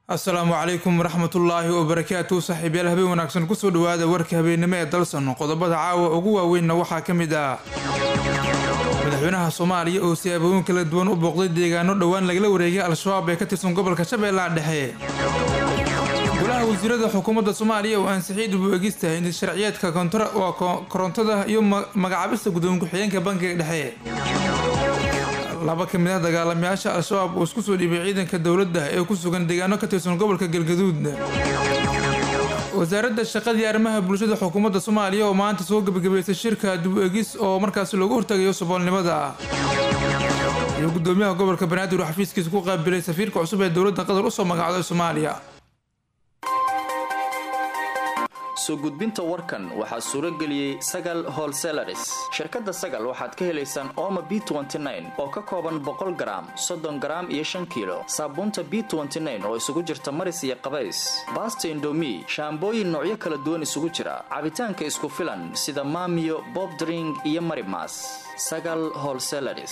asalaamu calaykum waraxmatullaahi wabarakaatu saaxiibyaal habeen wanaagsan kusoo dhawaada warka habeennimo ee dalsan qodobada caawa ugu waaweynna waxaa ka mid ah madaxweynaha soomaaliya oo siyaabooyin kala duwan u booqday deegaano dhowaan lagala wareegay al-shabaab ee ka tirsan gobolka shabeellaha dhexe golaha wasiirada xukuumadda soomaaliya oo ansixiyay dib u egista hindi sharciyeedka korontada iyo magacaabista gudoomiye ku-xigeenka bankiga dhexe laba ka mid ah dagaalamayaasha al-shabaab oo isku soo dhiibay ciidanka dowladda ee ku sugan deegaano ka tirsan gobolka galgaduud wasaaradda shaqadii arrimaha bulshada xukuumadda soomaaliya oo maanta soo gebagabaysay shirka dib u egis oo markaasi loogu hortagayo saboolnimada iyo gudoomiyaha gobolka banaadir oo xafiiskiisa ku qaabilay safiirka cusub ee dowladda qatar usoo magacday soomaaliya soo gudbinta warkan waxaa suuro geliyey sagal holselaris shirkadda sagal waxaad ka helaysaan ooma b oo ka kooban boqol garaam soddon garaam iyo shan kiilo saabuunta b oo isugu jirta maris iyo qabays baasta indomi shaambooyin noocyo kala duwan isugu jira cabitaanka isku filan sida maamiyo bobdring iyo marimas sagal holselaris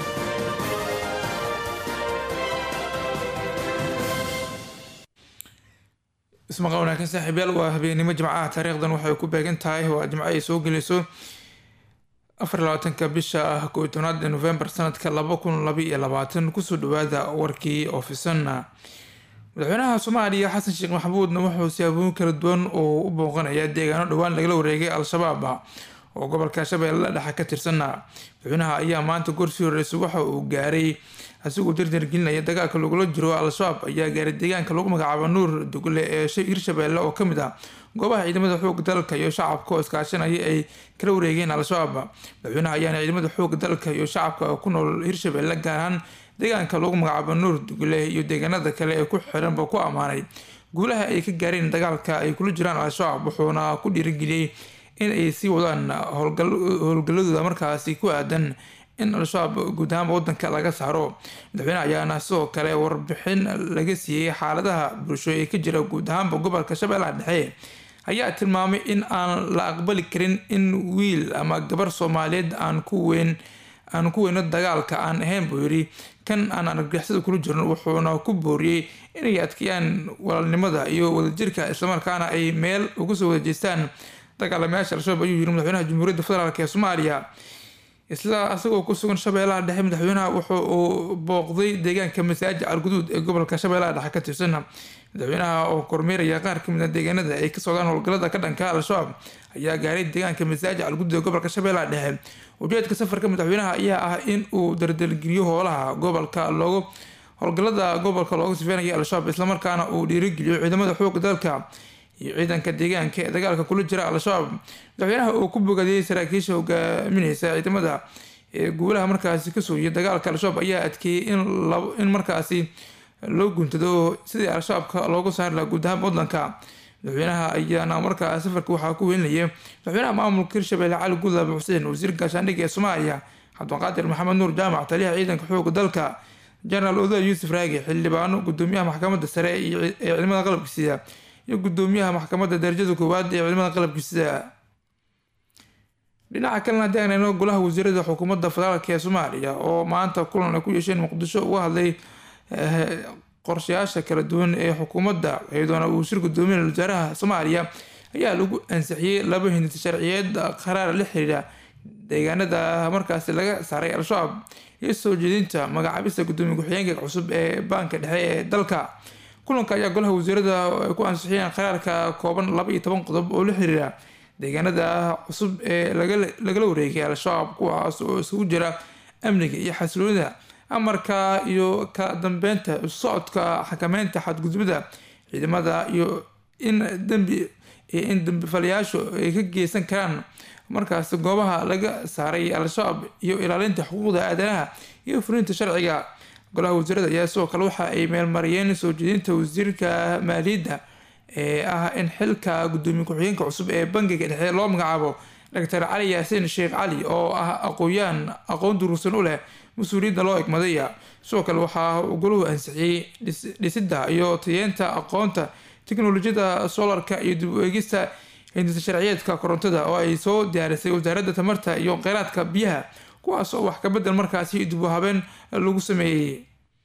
ismaqa wanaagsan saaxiibyaal waa habeennimo jimcaha taariikhdan waxay ku beegan tahay waa jimco ay soo gelayso afar labaatanka bisha ah koo tobnaad novembar sanadka laba kun laba iyo labaatan kusoo dhawaada warkii oofisan madaxweynaha soomaaliya xasan sheekh maxamuudna wuxuu siyaabooyin kala duwan oo u booqanaya deegaano dhowaan lagala wareegay al-shabaab oo gobolka shabeelle dhexe ka tirsanna madaxweynaha ayaa maanta gorsii horreysay waxa uu gaaray asigoo dardargelinaya dagaalka lagula jiro al-shabaab ayaa gaaray deegaanka lagu magacaabo nuur dugle ee hirshabeelle oo kamid ah goobaha ciidamada xooga dalka iyo shacabka oo iskaashanaya ay kala wareegeen al-shabaab madaxweynaha ayaana ciidamada xooga dalka iyo shacabka ku nool hirshabeelle gaar ahaan deegaanka lagu magacaabo nuur dugle iyo deegaanada kale ee ku xiranba ku ammaanay guulaha ay ka gaareen dagaalka ay kula jiraan al-shabaab wuxuuna ku dhiirigeliyey in ay sii wadaan howlgaladooda markaasi ku aadan in al-shabaab guud ahaanba wadanka laga saaro madaxweyneha ayaana sidoo kale warbixin laga siiyey xaaladaha bulsho ee ka jira guud ahaanba gobolka shabeellaha dhexe ayaa tilmaamay in aan la aqbali karin in wiil ama gabar soomaaliyeed aan ku weyn aan ku weyno dagaalka aan ahayn buu yidhi kan aan argagixisada kula jirin wuxuuna ku booriyey inay adkeeyaan walaalnimada iyo wadajirka islamarkaana ay meel uga soo wada jeestaan dagaalamayaasha al-shabaab ayuu yiri madaxweynaha jamhuuriyadda federaalk ee soomaaliya isla asagoo ku sugan shabeellaha dhexe madaxweynaha wuxu uu booqday deegaanka masaajid alguduud ee gobolka shabeellaha dhexe ka tirsan madaxweynaha oo kormeeraya qaar kamid a deegaanada ay ka socdaan howlgalada ka dhanka al-shabaab ayaa gaaray deegaanka masaajid alguduud ee gobolka shabeellaha dhexe ujeedka safarka madaxweynaha ayaa ah in uu dardalgeliyo howlaha gobolka loogu howlgalada gobolka looga sifeynaya al-shabaab islamarkaana uu dhiirigeliyo ciidamada xooga dalka iyo ciidanka deegaanka ee dagaalka kula jira al-shabaab madaxweynaha oo ku bogadiyey saraakiisha hogaamineysa ciidamada ee guulaha markaasi kasoo yiya dagaalka al-shabaab ayaa adkeeyey in markaasi loo guntado sidii al-shabaabka looga saari laha guud ahaan wadanka madaxweynaha ayaana markaa safarka waxaa ku welinaya madaxweynaha maamulka hirshabelle cali gudlaabe xuseen wasiir gaashaandhigga ee soomaaliya cabdiqaadir maxamed nuur jaamac taliyaha ciidanka xooga dalka jenaraal oda yuusuf raagi xildhibaano gudoomiyaha maxkamadda sare ee ciidamada qalabka sida iyo gudoomiyaha maxkamadda darajada koowaad ee ciidamada qalabka sida dhinaca kalena haddii aan eegno golaha wasiirada xukuumadda federaalk ee soomaaliya oo maanta kulan ay ku yeesheen muqdisho uga hadlay qorshayaasha kala duwan ee xukuumadda iyadoona uu shir gudoomiyaha wasaaraha soomaaliya ayaa lagu ansixiyey laba hindisa sharciyeed qaraar la xiriira deegaanada markaasi laga saaray al-shabaab iyo soo jeedinta magacaabista gudoomiye ku-xigeenka cusub ee baanka dhexe ee dalka kulanka ayaa golaha wasiirada ku ansixiyeen qaraarka kooban laba iyo toban qodob oo la xiriira deegaanada cusub ee lagala wareegay al-shabaab kuwaas oo isugu jira amniga iyo xasiloonida amarka iyo ka dambeynta socodka xakameynta xadgudubada ciidamada iyo in dambi iyo in dambifalayaashu ay ka geysan karaan markaas goobaha laga saaray al-shabaab iyo ilaalinta xuquuqda aadanaha iyo fulinta sharciga golaha wasiirada ayaa sidoo kale waxa ay meelmariyeen soo jeedinta wasiirka maaliyadda ee ah in xilka gudoomiye ku-xigeenka cusub ee bangiga dhexe loo magacaabo doctor cali yaasiin sheekh cali oo ah aqooyaan aqoon duruursan u leh mas-uuliyadda loo egmadaya sidoo kale waxaa golahu ansixiyey dhisidda iyo tayeenta aqoonta teknolojiyada solarka iyo dib u eegista hindisa sharciyeedka korontada oo ay soo diyaarisay wasaaradda tamarta iyo kheyraadka biyaha kuwaas oo wax kabedel markaasi dib u habeen lagu sameeyey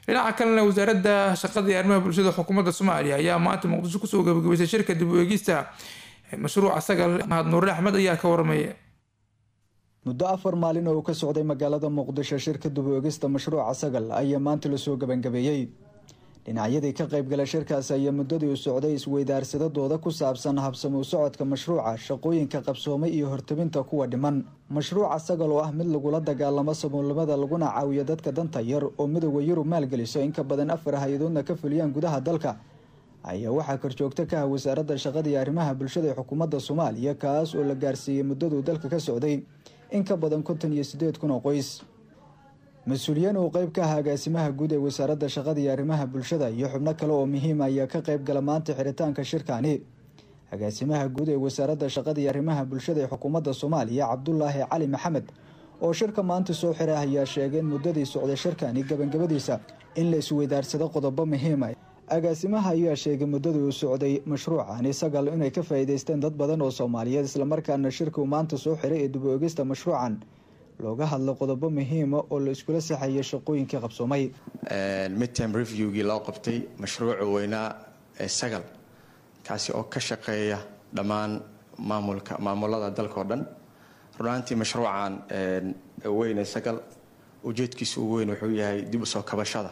dhinaca kalena wasaaradda shaqada iyo arrimaha bulshada xukuumadda soomaaliya ayaa maanta muqdisho kusoo gabagabeysay shirka dib u eegista mashruuca sagal mahad nuure axmed ayaa ka waramaya muddo afar maalin oo uu ka socday magaalada muqdisho shirka dib u eegista mashruuca sagal ayaa maanta lasoo gabangabeeyey dhinacyadii ka qaybgala shirkaasi ayaa muddadii u socday isweydaarsadadooda ku saabsan habsamuu socodka mashruuca shaqooyinka qabsoomay iyo hortabinta kuwa dhiman mashruuca sagal oo ah mid lagula dagaalamo saboolnimada laguna caawiyo dadka danta yar oo midooda yurub maalgeliso in ka badan afar hay-adoodna ka fuliyaan gudaha dalka ayaa waxaa korjoogto ka ah wasaaradda shaqada iyo arrimaha bulshada ee xukuumadda soomaaliya kaas oo la gaarsiiyey muddaduu dalka ka socday in ka badan konton iyo sideed kun oo qoys mas-uuliyiin uu qeyb ka ah agaasimaha guud ee wasaaradda shaqada iyo arrimaha bulshada iyo xubno kale oo muhiima ayaa ka qeyb gala maanta xiritaanka shirkani agaasimaha guud ee wasaaradda shaqada iyo arrimaha bulshada ee xukuumadda soomaaliya cabdulaahi cali maxamed oo shirka maanta soo xira ayaa sheegay in muddadii socday shirkani gabangabadiisa in la isweydaarsado qodobo muhiima agaasimaha ayaa sheegay muddadii uu socday mashruucani sagal inay ka faa'iideysteen dad badan oo soomaaliyeed islamarkaana shirka uu maanta soo xiray ee dib u eegista mashruucan looga hadlo qodobo muhiima oo la iskula saxayay shaqooyinkii qabsoomay midtime reviewgii loo qabtay mashruuca weynaa ee sagal kaasi oo ka shaqeeya dhammaan maamulka maamulada dalka oo dhan runaantii mashruucan weyn ee sagal ujeedkiisa ugu weyn wuxuu yahay dib usoo kabashada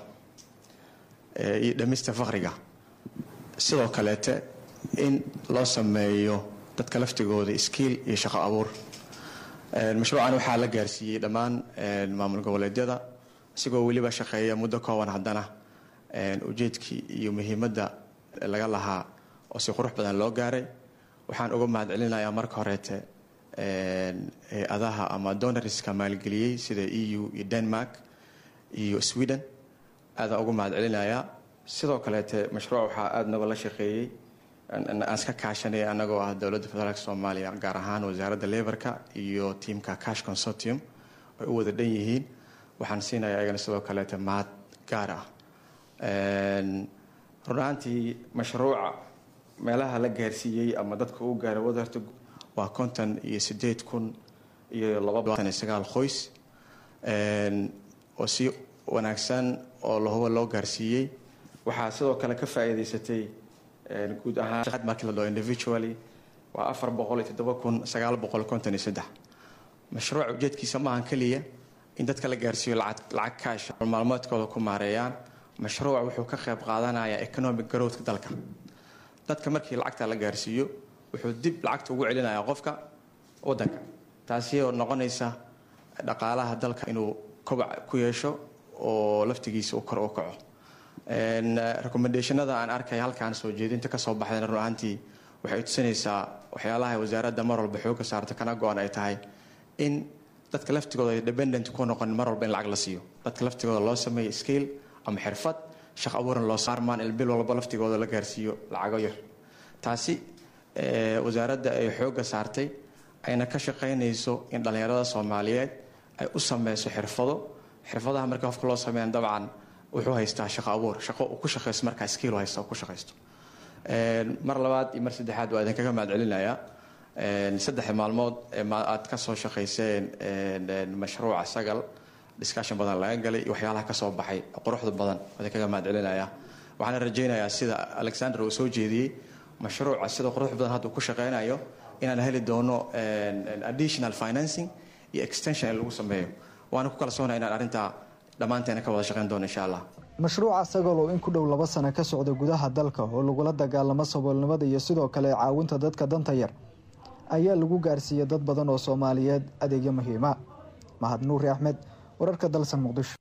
iyo dhamista fakriga sidoo kaleete in loo sameeyo dadka laftigooda skiil iyo shaqo abuur mashruucan waxaa la gaarsiiyey dhammaan maamul goboleedyada isigoo weliba shaqeeya muddo kooban haddana ujeedkii iyo muhiimadda laga lahaa oo si qurux badan loo gaaray waxaan uga mahad celinayaa marka horeete hay-adaha ama donariska maalgeliyey sida e u iyo denmark iyo sweden aadaan uga mahad celinayaa sidoo kaleete mashruuc waxaa aada nagala shaqeeyey aan iska kaashanay anagoo ah dowladda federaalk soomaaliya gaar ahaan wasaaradda lebarka iyo tiamka cash consortium ay u wada dhan yihiin waxaan siinaya ayagana sidoo kaleete mahad gaar ah runaantii mashruuca meelaha la gaarsiiyey ama dadka uu gaaray wadarta waa konton iyo sideed kun iyo labatan iyo sagaal qoys oo si wanaagsan oo lahuba loo gaarsiiyey waxaa sidoo kale ka faa'iidaysatay guud ahaan markii la dhao individually waa afar boqol iyo toddoba kun sagaal boqol konton iyo saddex mashruuca ujeedkiisa maahan keliya in dadka la gaarsiiyo lacag lacag kaasha maalmoodkooda ku maareeyaan mashruuca wuxuu ka qayb qaadanayaa economic growthka dalka dadka markii lacagta la gaarsiiyo wuxuu dib lacagta ugu celinayaa qofka wadanka taasi oo noqonaysa dhaqaalaha dalka inuu kobac ku yeesho oo laftigiisa uu kor u kaco recommendationada aan arkay halkaan soo jeedinta kasoo baxdayna run ahaantii waxay tusinaysaa waxyaalaha wasaaradda mar walba xooga saarta kana go-an ay tahay in dadka laftigooda ay dependent ku noqon mar walba in lacag la siiyo dadka laftigooda loo sameeyo skill ama xirfad shaq abuuran loo saarmaan il bil walba laftigooda la gaarsiiyo lacago yar taasi wasaaradda ay xooga saartay ayna ka shaqaynayso in dhallinyarada soomaaliyeed ay u sameyso xirfado xirfadaha marka qofka loo sameeyan dabcan wuxuu haystaa shaqo abuur shaqo uu ku shaqaysto markaa skiil haysta ku shaqaysto mar labaad iyo mar saddexaad waa idinkaga mahad celinayaa saddex maalmood aad ka soo shaqayseen mashruuca sagal discussion badan laga galay iyo waxyaalaha kasoo baxay quruxda badan waa idinkaga mahad celinayaa waxaana rajaynayaa sida alexander uu soo jeediyey mashruuca sida qurux badan hadduu ku shaqaynayo inaan heli doono additional financing iyo extension in lagu sameeyo waana ku kalsoonaya inaan arrintaa dhammaanteena ka wada shaqayn doono insha allah mashruuca sagal oo in ku dhow laba sano ka socda gudaha dalka oo lagula dagaalamo saboolnimada iyo sidoo kale caawinta dadka danta yar ayaa lagu gaarsiiyey dad badan oo soomaaliyeed adeegyo muhiima mahad nuuri axmed wararka dalsan muqdisho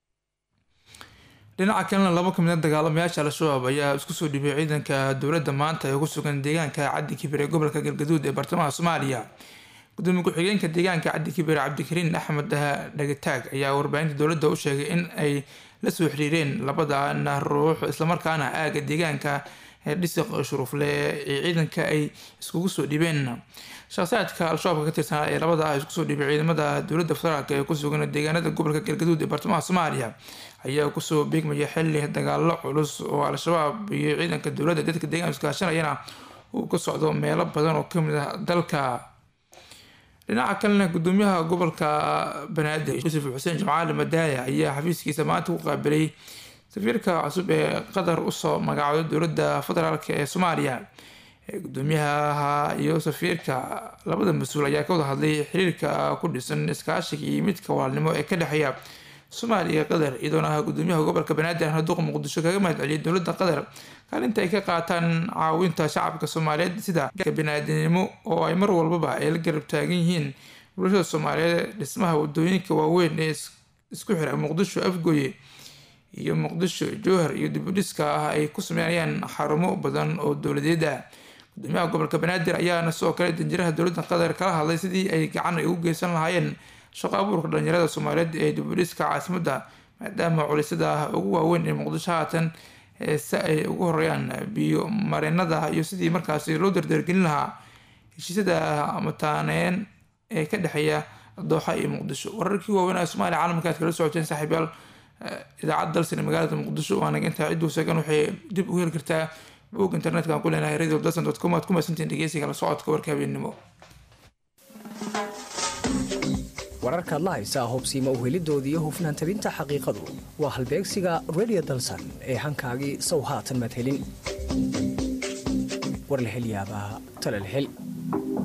dhinaca kalena laba ka mid a dagaalamayaasha al-shabaab ayaa isku soo dhibay ciidanka dowladda maanta ee ku sugan deegaanka caddi kibir ee gobolka galgaduud ee bartamaha soomaaliya gudoomiye ku-xigeenka deegaanka caddi kibir cabdikariin axmed dhagataag ayaa warbaahinta dowladda u sheegay in ay la soo xiriireen labadana ruux islamarkaana aaga deegaanka dhisiq shuruufle ee ciidanka ay iskugu soo dhibeen shaqsiyaadka al-shabaabka ka tirsanaa ee labada ah isku soo dhibay ciidamada dowladda federaalk ee ku sugan deegaanada gobolka galgaduud ee bartamaha soomaaliya ayaa kusoo beegmaya xili dagaalo culus oo al-shabaab iyo ciidanka dowladda dadka deegaanka iskaashanayana uu ka socdo meelo badan oo kamid ah dalka dhinaca kalena gudoomiyaha gobolka banaadir yuusuf xuseen jimcaali madaaya ayaa xafiiskiisa maanta ku qaabilay safiirka cusub ee qatar usoo magacaabay dowladda federaalk ee soomaaliya gudoomiyaha iyo safiirka labada mas-uul ayaa ka wada hadlay xiriirka ku dhisan iskaashiga iyo midka walaalnimo ee ka dhexeeya soomaaliya iyo qatar iyadoona ah gudoomiyaha gobolka banaadir haduuqa muqdisho kaga mahad celiyay dowladda qatar kaalinta ay ka qaataan caawinta shacabka soomaaliyeed sida biniaadanimo oo ay mar walbaba ay la garab taagan yihiin bulshada soomaaliyeed dhismaha wadooyinka waaweyn ee isku xira muqdisho afgooye iyo muqdisho jowhar iyo dibudhiska ah ay ku sameynayaan xarumo badan oo dowladeed ah gudoomiyaha gobolka banaadir ayaana sidoo kale danjiraha dowladda qatar kala hadlay sidii ay gacan ay ugu geysan lahaayeen shaqo abuurka dhalinyarada soomaaliyeed ee dibudhiska caasimadda maadaama culisyada ugu waaweyn ee muqdisho haatan si ay ugu horeeyaan biyo mareenada iyo sidii markaasi loo dardargelin lahaa heshiisyada mataaneyn ee ka dhexeeya dooxa iyo muqdisho wararkii waaweyn ee soomaaliya caalamka aad kala socoteen saaxiibyaal idaacad dalsan ee magaalada muqdisho waa naga intaa cidduu seegan waxay dib ugu heli kartaa bog internetka aan ku leenahay radio dalsan dot com aad ku mahadsantiin dhegeysiga la socodka warka habeennimo wararkaad la haysaa hubsiima uhelidooda iyo hufnaan tabinta xaqiiqadu waa halbeegsiga radio dalsan ee hankaagii sow haatan madhelin war la hel yaabaa tala la hel